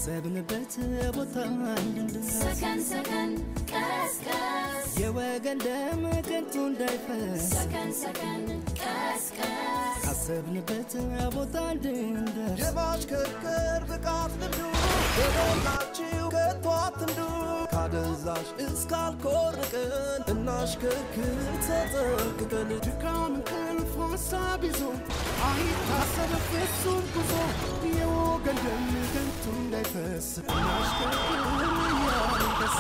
ካሰብንበት ቦታ እንድንደርስ ሰከን ሰከን ቀስቀስ የወገን ደም ከንቱ እንዳይፈስ ሰከን ሰከን ቀስቀስ ካሰብንበት ቦታ እንድንደርስ የማሽከርከር ብቃት ልምዱ በሞላችሁ ከቶ አትንዱ ካደንዛዥ እስካልኮርቅን እናሽከርክር ተጠንቅቀን ድካም እንቅልፍ ሀሳብ ይዞ አይታሰብ ፍጹም ጉዞ የወገን ደም ከንቱ እንዳይፈስ እናሽከርክር እያልን ደስ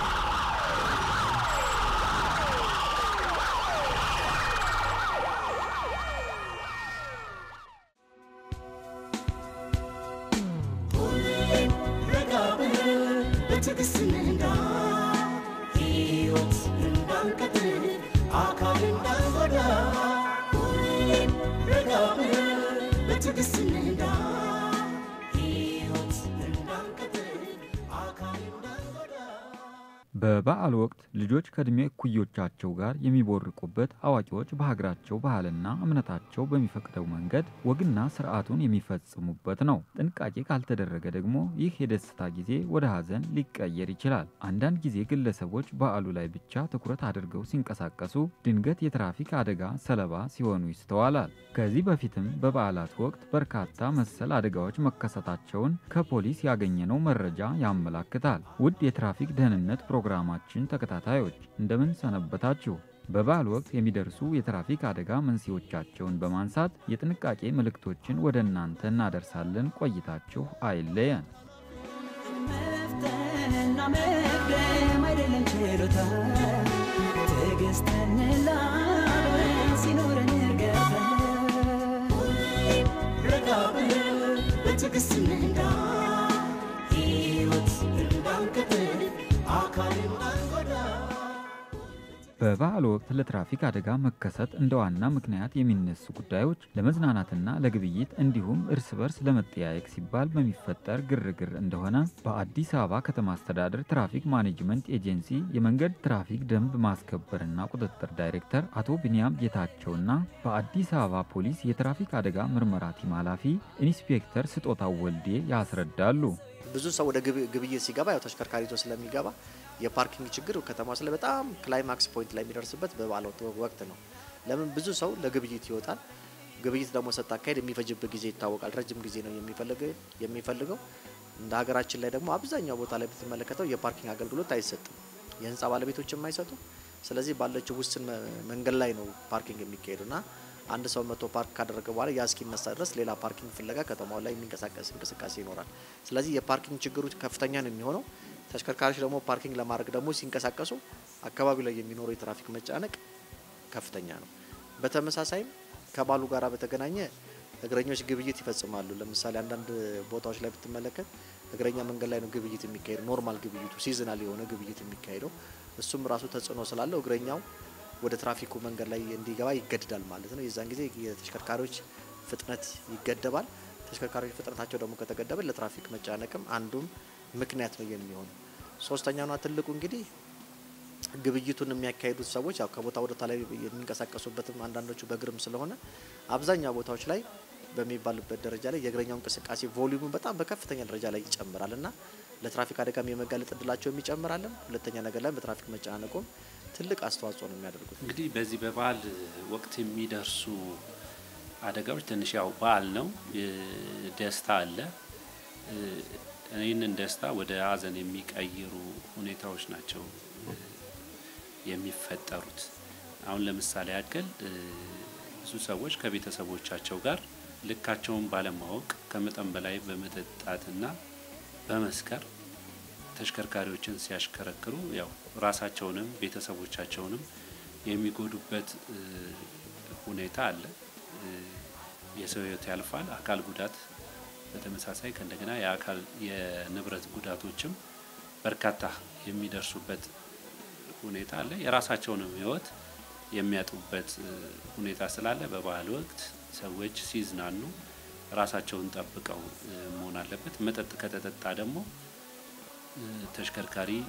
ረጋ ብለን በትዕግስት እንንዳ ሕይወት እንዳንቀጥል አካል እንዳንጎዳ ሁሌም ረጋ ብለን በትዕግስት እንንዳ ሕይወት እንዳንቀጥል አካል እንዳንጎዳ በበዓል ወቅት ልጆች ከዕድሜ እኩዮቻቸው ጋር የሚቦርቁበት፣ አዋቂዎች በሀገራቸው ባህልና እምነታቸው በሚፈቅደው መንገድ ወግና ስርዓቱን የሚፈጽሙበት ነው። ጥንቃቄ ካልተደረገ ደግሞ ይህ የደስታ ጊዜ ወደ ሀዘን ሊቀየር ይችላል። አንዳንድ ጊዜ ግለሰቦች በዓሉ ላይ ብቻ ትኩረት አድርገው ሲንቀሳቀሱ ድንገት የትራፊክ አደጋ ሰለባ ሲሆኑ ይስተዋላል። ከዚህ በፊትም በበዓላት ወቅት በርካታ መሰል አደጋዎች መከሰታቸውን ከፖሊስ ያገኘነው መረጃ ያመላክታል። ውድ የትራፊክ ደህንነት ፕሮግራማችን ተከታታዮች እንደምን ሰነበታችሁ? በበዓል ወቅት የሚደርሱ የትራፊክ አደጋ መንስኤዎቻቸውን በማንሳት የጥንቃቄ መልእክቶችን ወደ እናንተ እናደርሳለን። ቆይታችሁ አይለየን። መፍተንና መቅደም አይደለም ችሎታ ትዕግስትን ላብረን ሲኖረን እርጋታ ረጋ ብለን በትዕግስት እንንዳ ሕይወት እንዳንቀጥል አካል እንዳንጎዳ በበዓል ወቅት ለትራፊክ አደጋ መከሰት እንደ ዋና ምክንያት የሚነሱ ጉዳዮች ለመዝናናትና ለግብይት እንዲሁም እርስ በርስ ለመጠያየቅ ሲባል በሚፈጠር ግርግር እንደሆነ በአዲስ አበባ ከተማ አስተዳደር ትራፊክ ማኔጅመንት ኤጀንሲ የመንገድ ትራፊክ ደንብ ማስከበርና ቁጥጥር ዳይሬክተር አቶ ቢንያም ጌታቸውና በአዲስ አበባ ፖሊስ የትራፊክ አደጋ ምርመራ ቲም ኃላፊ ኢንስፔክተር ስጦታው ወልዴ ያስረዳሉ። ብዙ ሰው ወደ ግብ- ግብይት ሲገባ ያው ተሽከርካሪ ይዞ ስለሚገባ የፓርኪንግ ችግር ከተማ ስለ በጣም ክላይማክስ ፖይንት ላይ የሚደርስበት በበዓል ወቅት- ወቅት ነው። ለምን ብዙ ሰው ለግብይት ይወጣል። ግብይት ደግሞ ስታካሄድ የሚፈጅበት ጊዜ ይታወቃል። ረጅም ጊዜ ነው የሚፈልግ የሚፈልገው። እንደ ሀገራችን ላይ ደግሞ አብዛኛው ቦታ ላይ ብትመለከተው የፓርኪንግ አገልግሎት አይሰጥም። የህንፃ ባለቤቶችም አይሰጡም። ስለዚህ ባለችው ውስን መ- መንገድ ላይ ነው ፓርኪንግ የሚካሄዱ እና አንድ ሰው መቶ ፓርክ ካደረገ በኋላ ያ እስኪነሳ ድረስ ሌላ ፓርኪንግ ፍለጋ ከተማው ላይ የሚንቀሳቀስ እንቅስቃሴ ይኖራል። ስለዚህ የፓርኪንግ ችግሩ ከፍተኛ ነው የሚሆነው። ተሽከርካሪዎች ደግሞ ፓርኪንግ ለማድረግ ደግሞ ሲንቀሳቀሱ አካባቢው ላይ የሚኖረው የትራፊክ መጨናነቅ ከፍተኛ ነው። በተመሳሳይም ከበዓሉ ጋር በተገናኘ እግረኞች ግብይት ይፈጽማሉ። ለምሳሌ አንዳንድ ቦታዎች ላይ ብትመለከት እግረኛ መንገድ ላይ ነው ግብይት የሚካሄደው። ኖርማል ግብይቱ ሲዝናል የሆነ ግብይት የሚካሄደው እሱም ራሱ ተጽዕኖ ስላለው እግረኛው ወደ ትራፊኩ መንገድ ላይ እንዲገባ ይገድዳል ማለት ነው። የዛን ጊዜ የተሽከርካሪዎች ፍጥነት ይገደባል። ተሽከርካሪዎች ፍጥነታቸው ደግሞ ከተገደበ ለትራፊክ መጨናነቅም አንዱም ምክንያት ነው የሚሆነው። ሶስተኛውና ትልቁ እንግዲህ ግብይቱን የሚያካሂዱት ሰዎች ያው ከቦታ ወደ ቦታ ላይ የሚንቀሳቀሱበትም አንዳንዶቹ በእግርም ስለሆነ አብዛኛው ቦታዎች ላይ በሚባልበት ደረጃ ላይ የእግረኛው እንቅስቃሴ ቮሊዩሙ በጣም በከፍተኛ ደረጃ ላይ ይጨምራል እና ለትራፊክ አደጋም የመጋለጥ እድላቸውም ይጨምራለን። ሁለተኛ ነገር ላይ በትራፊክ መጨናነቁም ትልቅ አስተዋጽኦ ነው የሚያደርጉት። እንግዲህ በዚህ በበዓል ወቅት የሚደርሱ አደጋዎች ትንሽ ያው በዓል ነው፣ ደስታ አለ። ይህንን ደስታ ወደ ሀዘን የሚቀይሩ ሁኔታዎች ናቸው የሚፈጠሩት። አሁን ለምሳሌ ያክል ብዙ ሰዎች ከቤተሰቦቻቸው ጋር ልካቸውን ባለማወቅ ከመጠን በላይ በመጠጣትና በመስከር ተሽከርካሪዎችን ሲያሽከረክሩ ያው ራሳቸውንም ቤተሰቦቻቸውንም የሚጎዱበት ሁኔታ አለ። የሰው ሕይወት ያልፋል። አካል ጉዳት በተመሳሳይ ከእንደገና የአካል የንብረት ጉዳቶችም በርካታ የሚደርሱበት ሁኔታ አለ። የራሳቸውንም ሕይወት የሚያጡበት ሁኔታ ስላለ በበዓል ወቅት ሰዎች ሲዝናኑ ራሳቸውን ጠብቀው መሆን አለበት። መጠጥ ከተጠጣ ደግሞ ተሽከርካሪ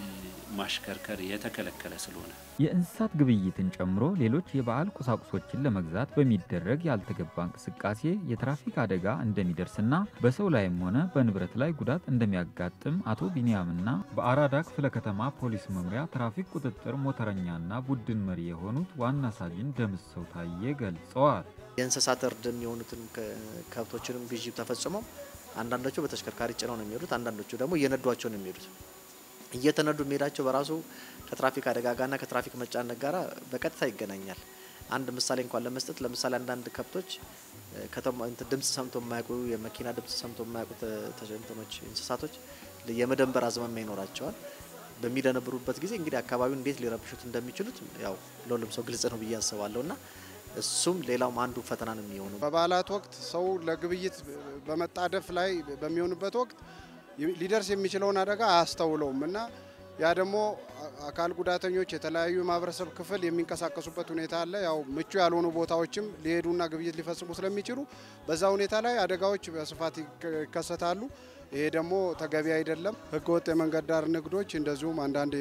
ማሽከርከር የተከለከለ ስለሆነ የእንስሳት ግብይትን ጨምሮ ሌሎች የበዓል ቁሳቁሶችን ለመግዛት በሚደረግ ያልተገባ እንቅስቃሴ የትራፊክ አደጋ እንደሚደርስና በሰው ላይም ሆነ በንብረት ላይ ጉዳት እንደሚያጋጥም አቶ ቢንያምና በአራዳ ክፍለ ከተማ ፖሊስ መምሪያ ትራፊክ ቁጥጥር ሞተረኛና ቡድን መሪ የሆኑት ዋና ሳጅን ደምሰው ታዬ ገልጸዋል። የእንስሳት እርድ የሚሆኑትን ከብቶችንም ግዢ ተፈጽመው አንዳንዶቹ በተሽከርካሪ ጭነው ነው የሚሄዱት፣ አንዳንዶቹ ደግሞ እየነዷቸው ነው የሚሄዱት። እየተነዱ የሚሄዳቸው በራሱ ከትራፊክ አደጋ ጋርና ከትራፊክ መጫነቅ ጋር በቀጥታ ይገናኛል። አንድ ምሳሌ እንኳን ለመስጠት ለምሳሌ አንዳንድ ከብቶች ከተማ ድምጽ ሰምቶ የማያውቁ የመኪና ድምጽ ሰምቶ የማያውቁ ተሸንተኖች እንስሳቶች የመደንበር አዝማሚያ ይኖራቸዋል። በሚደነብሩበት ጊዜ እንግዲህ አካባቢውን እንዴት ሊረብሹት እንደሚችሉት ያው ለሁሉም ሰው ግልጽ ነው ብዬ አስባለሁ እና እሱም ሌላውም አንዱ ፈተና ነው የሚሆነው። በበዓላት ወቅት ሰው ለግብይት በመጣደፍ ላይ በሚሆንበት ወቅት ሊደርስ የሚችለውን አደጋ አያስተውለውም እና ያ ደግሞ አካል ጉዳተኞች የተለያዩ የማህበረሰብ ክፍል የሚንቀሳቀሱበት ሁኔታ አለ። ያው ምቹ ያልሆኑ ቦታዎችም ሊሄዱና ግብይት ሊፈጽሙ ስለሚችሉ በዛ ሁኔታ ላይ አደጋዎች በስፋት ይከሰታሉ። ይሄ ደግሞ ተገቢ አይደለም። ህገወጥ የመንገድ ዳር ንግዶች እንደዚሁም አንዳንድ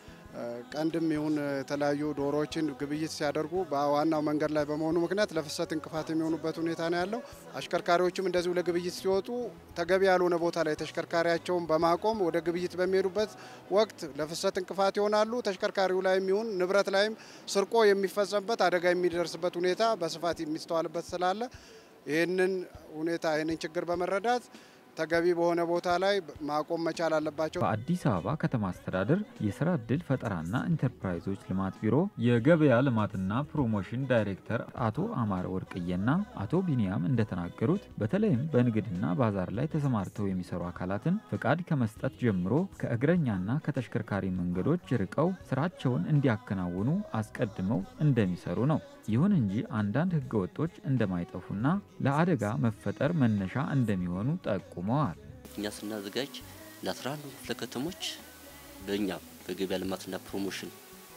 ቀንድም ይሁን የተለያዩ ዶሮዎችን ግብይት ሲያደርጉ በዋናው መንገድ ላይ በመሆኑ ምክንያት ለፍሰት እንቅፋት የሚሆኑበት ሁኔታ ነው ያለው። አሽከርካሪዎችም እንደዚሁ ለግብይት ሲወጡ ተገቢ ያልሆነ ቦታ ላይ ተሽከርካሪያቸውን በማቆም ወደ ግብይት በሚሄዱበት ወቅት ለፍሰት እንቅፋት ይሆናሉ። ተሽከርካሪው ላይም ይሁን ንብረት ላይም ስርቆ የሚፈጸምበት አደጋ የሚደርስበት ሁኔታ በስፋት የሚስተዋልበት ስላለ ይህንን ሁኔታ ይህንን ችግር በመረዳት ተገቢ በሆነ ቦታ ላይ ማቆም መቻል አለባቸው። በአዲስ አበባ ከተማ አስተዳደር የስራ ዕድል ፈጠራና ኢንተርፕራይዞች ልማት ቢሮ የገበያ ልማትና ፕሮሞሽን ዳይሬክተር አቶ አማረ ወርቅዬና አቶ ቢንያም እንደተናገሩት በተለይም በንግድና ባዛር ላይ ተሰማርተው የሚሰሩ አካላትን ፍቃድ ከመስጠት ጀምሮ ከእግረኛና ከተሽከርካሪ መንገዶች ርቀው ስራቸውን እንዲያከናውኑ አስቀድመው እንደሚሰሩ ነው። ይሁን እንጂ አንዳንድ ህገወጦች እንደማይጠፉና ለአደጋ መፈጠር መነሻ እንደሚሆኑ ጠቁመዋል። እኛ ስናዘጋጅ ለአስራ አንዱ ክፍለ ከተሞች በእኛ በገበያ ልማትና ፕሮሞሽን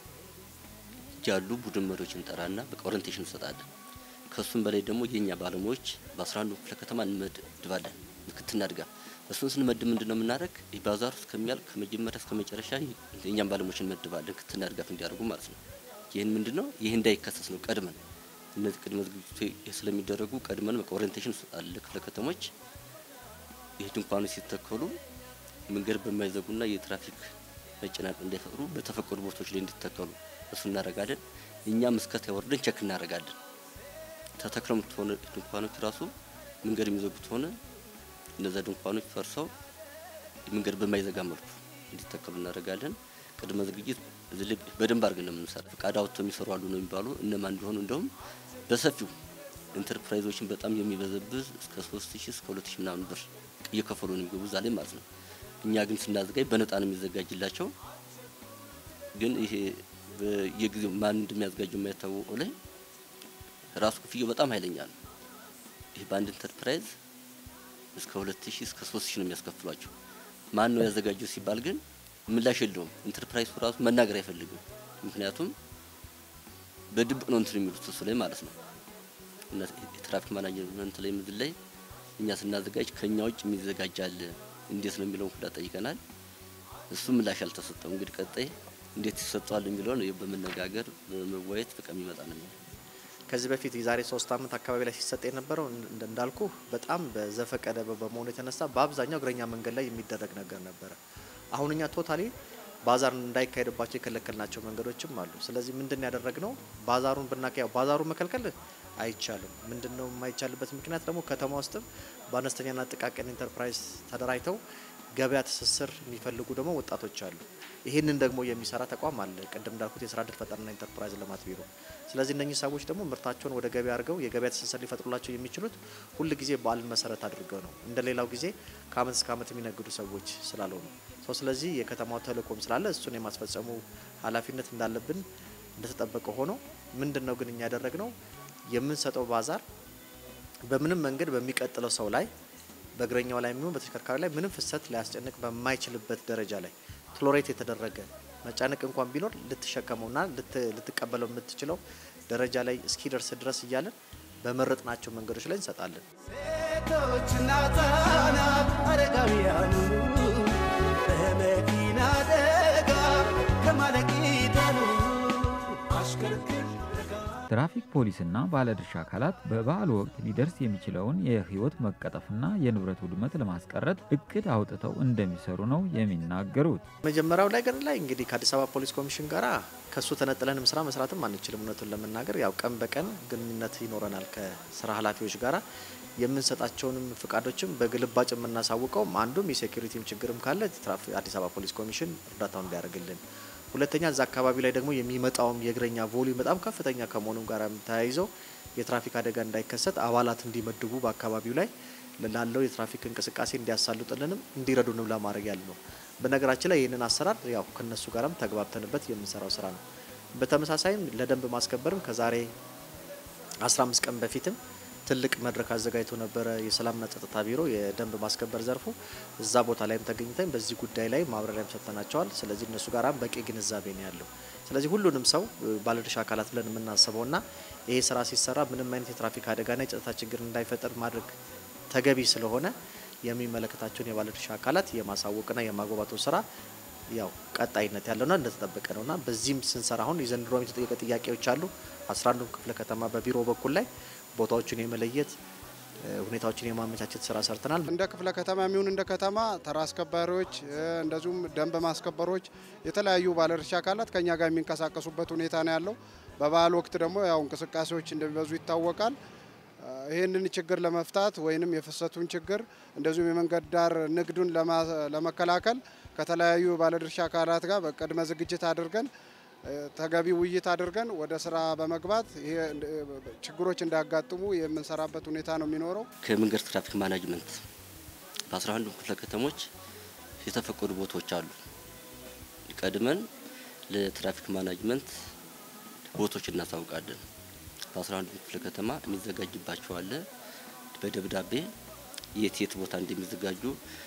ያሉ ቡድን መሪዎች እንጠራና በቃ ኦሪንቴሽን እንሰጣለን። ከሱም በላይ ደግሞ የእኛ ባለሙያዎች በአስራ አንዱ ክፍለ ከተማ እንመድባለን ምክትና ድጋፍ። እሱን ስንመድብ ምንድን ነው የምናደርግ ባዛሩ እስከሚያልቅ ከመጀመሪያ እስከ መጨረሻ የእኛም ባለሙያዎች እንመድባለን ክትና ድጋፍ እንዲያደርጉ ማለት ነው። ይህን ምንድን ነው ይህ እንዳይከሰስ ነው ቀድመን እነዚህ ቅድመ ዝግጅቶች ስለሚደረጉ ቀድመን በቃ ኦሪንቴሽን እንሰጣለን ለክፍለ ከተሞች ይህ ድንኳኖች ሲተከሉ መንገድ በማይዘጉና የትራፊክ መጨናነቅ እንዳይፈጥሩ በተፈቀዱ ቦታዎች ላይ እንዲተከሉ እሱ እናደርጋለን። እኛም እስከ ወርደን ቸክ እናደርጋለን። ተተክለው ከሆነ ድንኳኖች ራሱ መንገድ የሚዘጉት ሆነ እነዛ ድንኳኖች ፈርሰው መንገድ በማይዘጋ መልኩ እንዲተከሉ እናደርጋለን። ቅድመ ዝግጅት እዚህ ላይ በደንብ አድርገን ነው የምንሰራ። ፈቃድ አውጥተው የሚሰሩ አሉ ነው የሚባሉ እነማን እንደሆኑ እንደውም በሰፊው ኢንተርፕራይዞችን በጣም የሚበዘብዝ እስከ ሶስት ሺህ እስከ ሁለት ሺህ ምናምን ብር እየከፈሉ ነው የሚገቡ እዛ ላይ ማለት ነው። እኛ ግን ስናዘጋጅ በነጣ ነው የሚዘጋጅላቸው። ግን ይሄ የጊዜው ማን እንደሚያዘጋጀው የማይታወቀው ላይ ራሱ ክፍያው በጣም ኃይለኛ ነው። ይሄ በአንድ ኢንተርፕራይዝ እስከ ሁለት ሺህ እስከ ሶስት ሺህ ነው የሚያስከፍሏቸው። ማን ነው ያዘጋጀው ሲባል ግን ምላሽ የለውም። ኢንተርፕራይዙ ራሱ መናገር አይፈልግም። ምክንያቱም በድብቅ ነው እንትን የሚሉት እሱ ላይ ማለት ነው። እና የትራፊክ ማናጅመንት ላይ ምድር ላይ እኛ ስናዘጋጅ ከኛ ውጭ የሚዘጋጃል እንዴት ነው የሚለውን ሁላ ጠይቀናል። እሱ ምላሽ አልተሰጠው። እንግዲህ ቀጣይ እንዴት ይሰጠዋል የሚለውን በመነጋገር በመወያየት በቃ የሚመጣ ነው። ከዚህ በፊት የዛሬ ሶስት ዓመት አካባቢ ላይ ሲሰጥ የነበረው እንዳልኩ በጣም በዘፈቀደ በመሆኑ የተነሳ በአብዛኛው እግረኛ መንገድ ላይ የሚደረግ ነገር ነበረ። አሁን እኛ ቶታሊ ባዛር እንዳይካሄድባቸው የከለከልናቸው መንገዶችም አሉ። ስለዚህ ምንድን ያደረግነው ባዛሩን ብናካ ያው ባዛሩን መከልከል አይቻልም። ምንድን ነው የማይቻልበት ምክንያት ደግሞ ከተማ ውስጥም በአነስተኛና ጥቃቅን ኢንተርፕራይዝ ተደራጅተው ገበያ ትስስር የሚፈልጉ ደግሞ ወጣቶች አሉ። ይህንን ደግሞ የሚሰራ ተቋም አለ። ቅድም እንዳልኩት የስራ እድል ፈጠራና ኢንተርፕራይዝ ልማት ቢሮ። ስለዚህ እነኚህ ሰዎች ደግሞ ምርታቸውን ወደ ገበያ አድርገው የገበያ ትስስር ሊፈጥሩላቸው የሚችሉት ሁል ጊዜ በዓልን መሰረት አድርገው ነው። እንደ ሌላው ጊዜ ከአመት እስከ አመት የሚነግዱ ሰዎች ስላልሆኑ ሰው ስለዚህ የከተማው ተልእኮም ስላለ እሱን የማስፈጸሙ ኃላፊነት እንዳለብን እንደተጠበቀ ሆኖ ምንድን ነው ግን እኛ ያደረግነው የምንሰጠው ባዛር በምንም መንገድ በሚቀጥለው ሰው ላይ በእግረኛው ላይ የሚሆን በተሽከርካሪ ላይ ምንም ፍሰት ሊያስጨንቅ በማይችልበት ደረጃ ላይ ቶሎሬት የተደረገ መጫነቅ እንኳን ቢኖር ልትሸከመውና ልትቀበለው የምትችለው ደረጃ ላይ እስኪደርስ ድረስ እያለን በመረጥናቸው መንገዶች ላይ እንሰጣለን። ሴቶችና ህጻናት አረጋውያኑ የመኪና አደጋ ከማለቅ ይዳኑ አሽከርክር ትራፊክ ፖሊስና ባለድርሻ አካላት በበዓል ወቅት ሊደርስ የሚችለውን የሕይወት መቀጠፍና የንብረት ውድመት ለማስቀረት እቅድ አውጥተው እንደሚሰሩ ነው የሚናገሩት። መጀመሪያው ነገር ላይ እንግዲህ ከአዲስ አበባ ፖሊስ ኮሚሽን ጋር ከሱ ተነጥለንም ስራ መስራትም አንችልም። እውነቱን ለመናገር ያው ቀን በቀን ግንኙነት ይኖረናል ከስራ ኃላፊዎች ጋራ የምንሰጣቸውንም ፍቃዶችም በግልባጭ የምናሳውቀውም አንዱም የሴኩሪቲም ችግርም ካለ ትራፊ- አዲስ አበባ ፖሊስ ኮሚሽን እርዳታውን እንዲያደርግልን፣ ሁለተኛ እዛ አካባቢ ላይ ደግሞ የሚመጣውም የእግረኛ ቮሊዩም በጣም ከፍተኛ ከመሆኑም ጋር ተያይዘው የትራፊክ አደጋ እንዳይከሰት አባላት እንዲመድቡ በአካባቢው ላይ ላለው የትራፊክ እንቅስቃሴ እንዲያሳልጡልንም እንዲረዱንም ለማድረግ ያለ ነው። በነገራችን ላይ ይህንን አሰራር ያው ከነሱ ጋርም ተግባብተንበት የምንሰራው ስራ ነው። በተመሳሳይም ለደንብ ማስከበርም ከዛሬ 15 ቀን በፊትም ትልቅ መድረክ አዘጋጅቶ ነበረ። የሰላምና ጸጥታ ቢሮ የደንብ ማስከበር ዘርፉ እዛ ቦታ ላይም ተገኝተን በዚህ ጉዳይ ላይ ማብራሪያም ሰጥተናቸዋል። ስለዚህ እነሱ ጋራም በቂ ግንዛቤ ነው ያለው። ስለዚህ ሁሉንም ሰው እ፣ ባለድርሻ አካላት ብለን የምናስበውና ይሄ ስራ ሲሰራ ምንም አይነት የትራፊክ አደጋና የጸጥታ ችግር እንዳይፈጠር ማድረግ ተገቢ ስለሆነ የሚመለከታቸውን የባለድርሻ አካላት የማሳወቅና የማግባባቱ ስራ ያው ቀጣይነት ያለውና እንደተጠበቀ ነውና በዚህም ስንሰራ አሁን የዘንድሮ የተጠየቀ ጥያቄዎች አሉ። አስራ አንዱም ክፍለ ከተማ በቢሮ በኩል ላይ ቦታዎችን የመለየት እ፣ ሁኔታዎችን የማመቻቸት ስራ ሰርተናል። እንደ ክፍለ ከተማ የሚሆን እንደ ከተማ ተራ አስከባሪዎች እ፣ እንደዚሁም ደንብ ማስከበሮች የተለያዩ ባለድርሻ አካላት ከኛ ጋር የሚንቀሳቀሱበት ሁኔታ ነው ያለው። በበዓል ወቅት ደግሞ ያው እንቅስቃሴዎች እንደሚበዙ ይታወቃል። እ፣ ይህንን ችግር ለመፍታት ወይንም የፍሰቱን ችግር እንደዚሁም የመንገድ ዳር ንግዱን ለማ- ለመከላከል ከተለያዩ ባለድርሻ አካላት ጋር በቅድመ ዝግጅት አድርገን እ፣ ተገቢ ውይይት አድርገን ወደ ስራ በመግባት ይሄ እንደ- ችግሮች እንዳያጋጥሙ የምንሰራበት ሁኔታ ነው የሚኖረው። ከመንገድ ትራፊክ ማናጅመንት በአስራ አንዱ ክፍለ ከተሞች የተፈቀዱ ቦታዎች አሉ። ቀድመን ለትራፊክ ማናጅመንት ቦታዎች እናሳውቃለን። በአስራ አንዱ ክፍለ ከተማ የሚዘጋጅባቸው አለ። በደብዳቤ የት የት ቦታ እንደሚዘጋጁ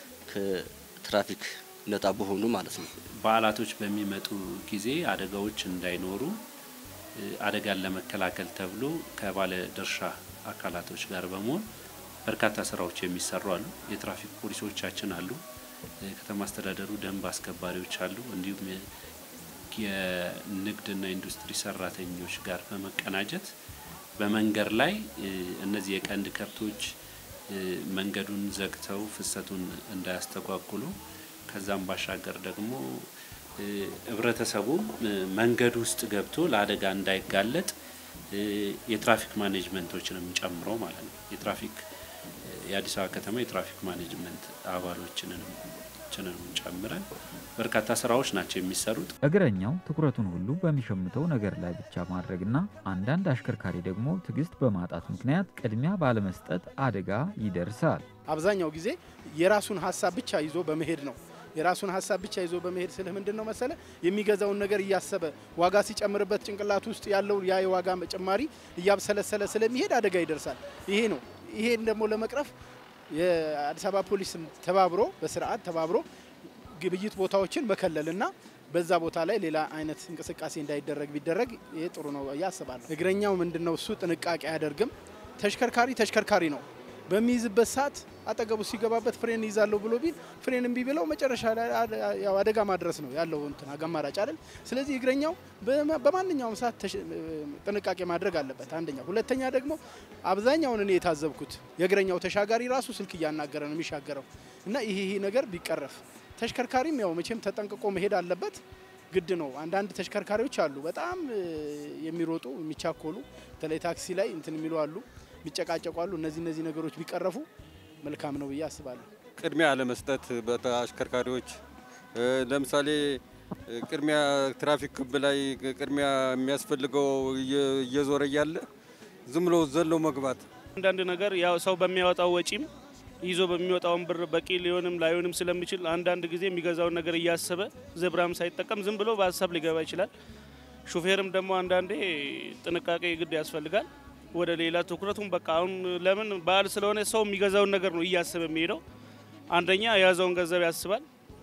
ከትራፊክ ነጻ በሆኑ ማለት ነው። በዓላቶች በሚመጡ ጊዜ አደጋዎች እንዳይኖሩ እ፣ አደጋን ለመከላከል ተብሎ ከባለ ድርሻ አካላቶች ጋር በመሆን በርካታ ስራዎች የሚሰሩ አሉ። የትራፊክ ፖሊሶቻችን አሉ፣ እ፣ ከተማ አስተዳደሩ ደንብ አስከባሪዎች አሉ፣ እንዲሁም የ- የንግድና ኢንዱስትሪ ሰራተኞች ጋር በመቀናጀት በመንገድ ላይ እ፣ እነዚህ የቀንድ ከብቶች እ፣ መንገዱን ዘግተው ፍሰቱን እንዳያስተጓጉሉ ከዛም ባሻገር ደግሞ እ፣ ህብረተሰቡ እ፣ መንገድ ውስጥ ገብቶ ለአደጋ እንዳይጋለጥ እ፣ የትራፊክ ማኔጅመንቶችንም ጨምሮ ማለት ነው የትራፊክ እ፣ የአዲስ አበባ ከተማ የትራፊክ ማኔጅመንት አባሎችንንም ችንንም ጨምረን በርካታ ስራዎች ናቸው የሚሰሩት። እግረኛው ትኩረቱን ሁሉ በሚሸምተው ነገር ላይ ብቻ ማድረግና አንዳንድ አሽከርካሪ ደግሞ ትዕግስት በማጣት ምክንያት ቅድሚያ ባለመስጠት አደጋ ይደርሳል። አብዛኛው ጊዜ የራሱን ሀሳብ ብቻ ይዞ በመሄድ ነው። የራሱን ሀሳብ ብቻ ይዞ በመሄድ ስልህ ምንድን ነው መሰለ የሚገዛውን ነገር እያሰበ ዋጋ ሲጨምርበት ጭንቅላት ውስጥ ያለው ያ የዋጋ ጭማሪ እያብሰለሰለ ስለሚሄድ አደጋ ይደርሳል። ይሄ ነው። ይሄን ደግሞ ለመቅረፍ የአዲስ አበባ ፖሊስም ተባብሮ በስርዓት ተባብሮ ግብይት ቦታዎችን መከለልና በዛ ቦታ ላይ ሌላ አይነት እንቅስቃሴ እንዳይደረግ ቢደረግ ይሄ ጥሩ ነው ብዬ አስባለሁ። እግረኛው ምንድን ነው እሱ ጥንቃቄ አያደርግም። ተሽከርካሪ ተሽከርካሪ ነው። በሚይዝበት ሰዓት አጠገቡ ሲገባበት ፍሬን ይዛለሁ ብሎ ቢል ፍሬን እምቢ ብለው መጨረሻ ላይ አደ- ያው አደጋ ማድረስ ነው ያለው እንትን አማራጭ አይደል። ስለዚህ እግረኛው በማ- በማንኛውም ሰዓት ተሽ- ጥንቃቄ ማድረግ አለበት። አንደኛ። ሁለተኛ ደግሞ አብዛኛውን እኔ የታዘብኩት የእግረኛው ተሻጋሪ ራሱ ስልክ እያናገረ ነው የሚሻገረው እና ይሄ ይሄ ነገር ቢቀረፍ ተሽከርካሪም ያው መቼም ተጠንቅቆ መሄድ አለበት ግድ ነው። አንዳንድ ተሽከርካሪዎች አሉ በጣም እ፣ የሚሮጡ የሚቻኮሉ፣ በተለይ ታክሲ ላይ እንትን የሚሉ አሉ፣ የሚጨቃጨቁ አሉ። እነዚህ እነዚህ ነገሮች ቢቀረፉ መልካም ነው ብዬ አስባለሁ። ቅድሚያ ለመስጠት በአሽከርካሪዎች እ፣ ለምሳሌ እ፣ ቅድሚያ ትራፊክ ክብ ላይ ቅድሚያ የሚያስፈልገው እየ- እየዞረ እያለ ዝም ብሎ ዘሎ መግባት አንዳንድ ነገር ያው ሰው በሚያወጣው ወጪም ይዞ በሚወጣውን ብር በቂ ሊሆንም ላይሆንም ስለሚችል አንዳንድ ጊዜ የሚገዛውን ነገር እያሰበ ዘብራም ሳይጠቀም ዝም ብሎ በሀሳብ ሊገባ ይችላል። ሹፌርም ደግሞ አንዳንዴ ጥንቃቄ ግድ ያስፈልጋል። ወደ ሌላ ትኩረቱም በቃ አሁን ለምን በዓል ስለሆነ ሰው የሚገዛውን ነገር ነው እያሰበ የሚሄደው። አንደኛ የያዘውን ገንዘብ ያስባል።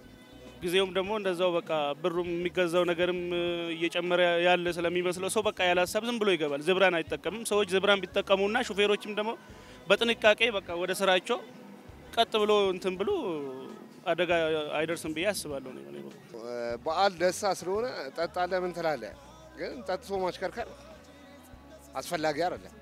ጊዜውም ደግሞ እንደዛው በቃ ብሩም የሚገዛው ነገርም እ፣ እየጨመረ ያለ ስለሚመስለው ሰው በቃ ያለ ሀሳብ ዝም ብሎ ይገባል። ዝብራን አይጠቀምም። ሰዎች ዝብራን ቢጠቀሙና ሹፌሮችም ደግሞ በጥንቃቄ በቃ ወደ ስራቸው ቀጥ ብሎ እንትን ብሎ አደጋ አይደርስም ብዬ አስባለሁ። እኔ በእኔ በኩል በዓል ደስታ ስለሆነ ጠጣለህ ምን ትላለህ፣ ግን ጠጥቶ ማሽከርከር አስፈላጊ አይደለም።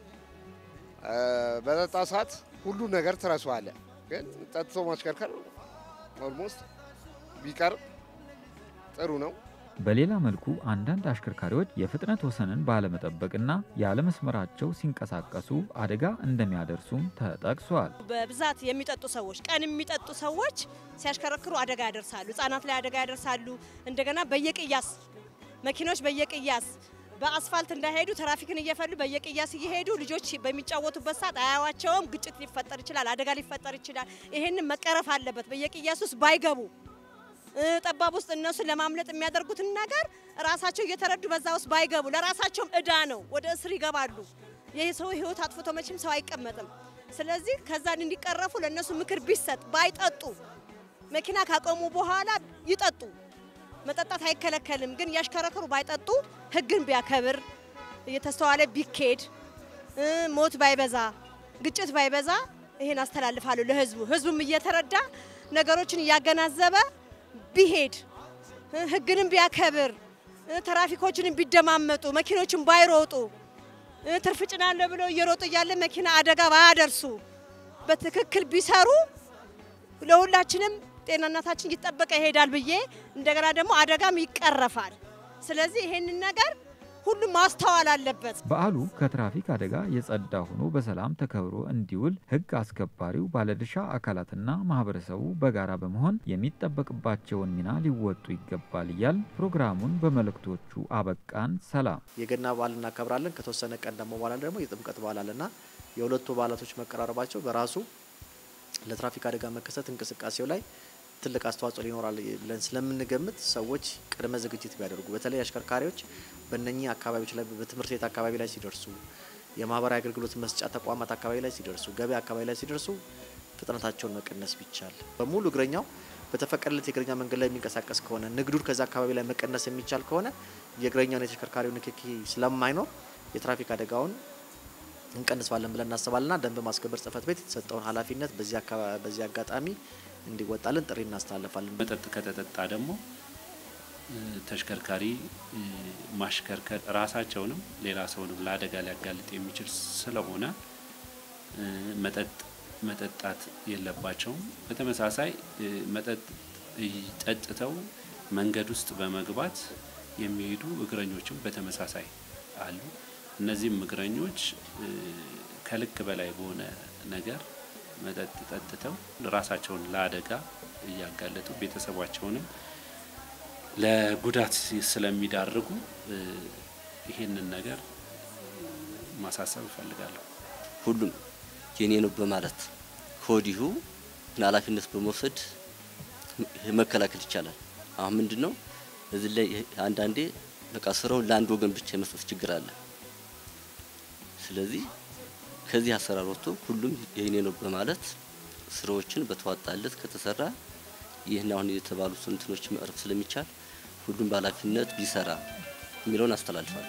በጠጣ ሰዓት ሁሉ ነገር ትረሳዋለህ፣ ግን ጠጥቶ ማሽከርከር ኦልሞስት ቢቀር ጥሩ ነው። በሌላ መልኩ አንዳንድ አሽከርካሪዎች የፍጥነት ወሰንን ባለመጠበቅና ያለመስመራቸው ሲንቀሳቀሱ አደጋ እንደሚያደርሱም ተጠቅሷል። በብዛት የሚጠጡ ሰዎች ቀን የሚጠጡ ሰዎች ሲያሽከረክሩ አደጋ ያደርሳሉ። ህጻናት ላይ አደጋ ያደርሳሉ። እንደገና በየቅያስ መኪኖች በየቅያስ በአስፋልት እንዳይሄዱ ትራፊክን እየፈሉ በየቅያስ እየሄዱ ልጆች በሚጫወቱበት ሰዓት አያዋቸውም። ግጭት ሊፈጠር ይችላል። አደጋ ሊፈጠር ይችላል። ይህንን መቀረፍ አለበት። በየቅያስ ውስጥ ባይገቡ ጠባብ ውስጥ እነሱን ለማምለጥ የሚያደርጉትን ነገር ራሳቸው እየተረዱ በዛ ውስጥ ባይገቡ ለራሳቸውም እዳ ነው። ወደ እስር ይገባሉ። የሰው ህይወት አጥፍቶ መቼም ሰው አይቀመጥም። ስለዚህ ከዛን እንዲቀረፉ ለእነሱ ምክር ቢሰጥ ባይጠጡ፣ መኪና ካቆሙ በኋላ ይጠጡ። መጠጣት አይከለከልም፣ ግን እያሽከረከሩ ባይጠጡ፣ ህግን ቢያከብር፣ እየተስተዋለ ቢኬድ፣ ሞት ባይበዛ፣ ግጭት ባይበዛ ይሄን አስተላልፋለሁ ለህዝቡ። ህዝቡም እየተረዳ ነገሮችን እያገናዘበ ቢሄድ ህግንም ቢያከብር ትራፊኮችንም ቢደማመጡ መኪኖችን ባይሮጡ ትርፍ ጭናለሁ ብለው እየሮጡ እያለ መኪና አደጋ ባያደርሱ በትክክል ቢሰሩ ለሁላችንም ጤንነታችን እየተጠበቀ ይሄዳል ብዬ እንደገና ደግሞ አደጋም ይቀረፋል። ስለዚህ ይሄንን ነገር ሁሉም ማስተዋል አለበት። በዓሉ ከትራፊክ አደጋ የጸዳ ሆኖ በሰላም ተከብሮ እንዲውል ህግ አስከባሪው ባለድርሻ አካላትና ማህበረሰቡ በጋራ በመሆን የሚጠበቅባቸውን ሚና ሊወጡ ይገባል እያል ፕሮግራሙን በመልእክቶቹ አበቃን። ሰላም። የገና በዓል እናከብራለን። ከተወሰነ ቀን ደግሞ በኋላ ደግሞ የጥምቀት በዓል አለና የሁለቱ በዓላቶች መቀራረባቸው በራሱ ለትራፊክ አደጋ መከሰት እንቅስቃሴው ላይ ትልቅ አስተዋጽኦ ሊኖራል ብለን ስለምንገምት ሰዎች ቅድመ ዝግጅት ቢያደርጉ በተለይ አሽከርካሪዎች በእነኚህ አካባቢዎች ላይ በትምህርት ቤት አካባቢ ላይ ሲደርሱ፣ የማህበራዊ አገልግሎት መስጫ ተቋማት አካባቢ ላይ ሲደርሱ፣ ገበያ አካባቢ ላይ ሲደርሱ ፍጥነታቸውን መቀነስ ቢቻል በሙሉ እግረኛው በተፈቀደለት የእግረኛ መንገድ ላይ የሚንቀሳቀስ ከሆነ ንግዱን ከዛ አካባቢ ላይ መቀነስ የሚቻል ከሆነ የእግረኛውን የተሽከርካሪው ንክኪ ስለማይኖር የትራፊክ አደጋውን እንቀንስባለን ብለን እናስባለንና ደንብ ማስከበር ጽሕፈት ቤት የተሰጠውን ኃላፊነት በዚህ አጋጣሚ እንዲወጣልን ጥሪ እናስተላልፋለን። መጠጥ ከተጠጣ ደግሞ ተሽከርካሪ ማሽከርከር ራሳቸውንም ሌላ ሰውንም ለአደጋ ሊያጋልጥ የሚችል ስለሆነ መጠጥ መጠጣት የለባቸውም። በተመሳሳይ መጠጥ ጠጥተው መንገድ ውስጥ በመግባት የሚሄዱ እግረኞችም በተመሳሳይ አሉ። እነዚህም እግረኞች ከልክ በላይ በሆነ ነገር መጠጥ ጠጥተው ራሳቸውን ለአደጋ እያጋለጡ ቤተሰባቸውንም ለጉዳት ስለሚዳርጉ ይህንን ነገር ማሳሰብ እፈልጋለሁ። ሁሉም የኔ ነው በማለት ከወዲሁ ኃላፊነት በመውሰድ መከላከል ይቻላል። አሁን ምንድን ነው እዚህ ላይ አንዳንዴ በቃ ስራውን ለአንድ ወገን ብቻ የመስጠት ችግር አለ። ስለዚህ ከዚህ አሰራር ወጥቶ ሁሉም የኔ ነው በማለት ስራዎችን በተዋጣለት ከተሰራ ይህን አሁን የተባሉት እንትኖች መቅረፍ ስለሚቻል ሁሉም በኃላፊነት ቢሰራ የሚለውን አስተላልፋለሁ።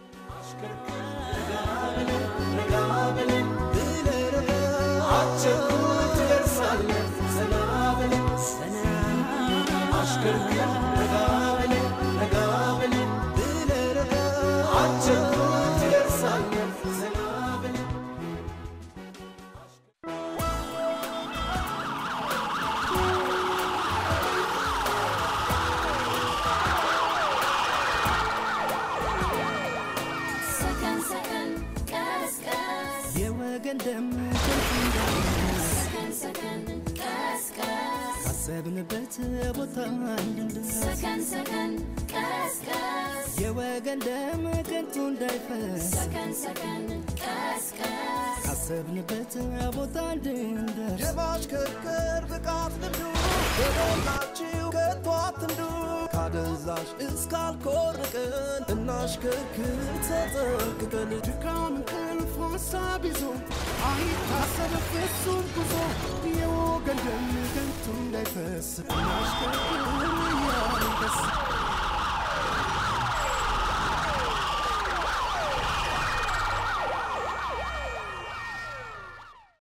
ሰከን ሰከን ቀስ ቀስ የወገን ደም ሰከን ሰከን ቀስ ቀስ ካሰብንበት ቦታ እንድንደርስ ሰከን ሰከን ቀስ ቀስ የወገን ደም ከንቱ እንዳይፈስ ሰከን ሰከን ቀስ ቀስ ካሰብንበት ቦታ እንድንደርስ የማሽከርከር ብቃት ልምዱ በሞላችሁ ከቶ አትንዱ ካደንዛዥ እስካልኮርቅን እናሽከርክር ተጠንቅቀን ድካም እንቅልፍ ሀሳብ ይዞ አይታሰብ ፍጹም ጉዞ የወገን ደም ከንቱ እንዳይፈስ እናሽከርክር እያልን ደስ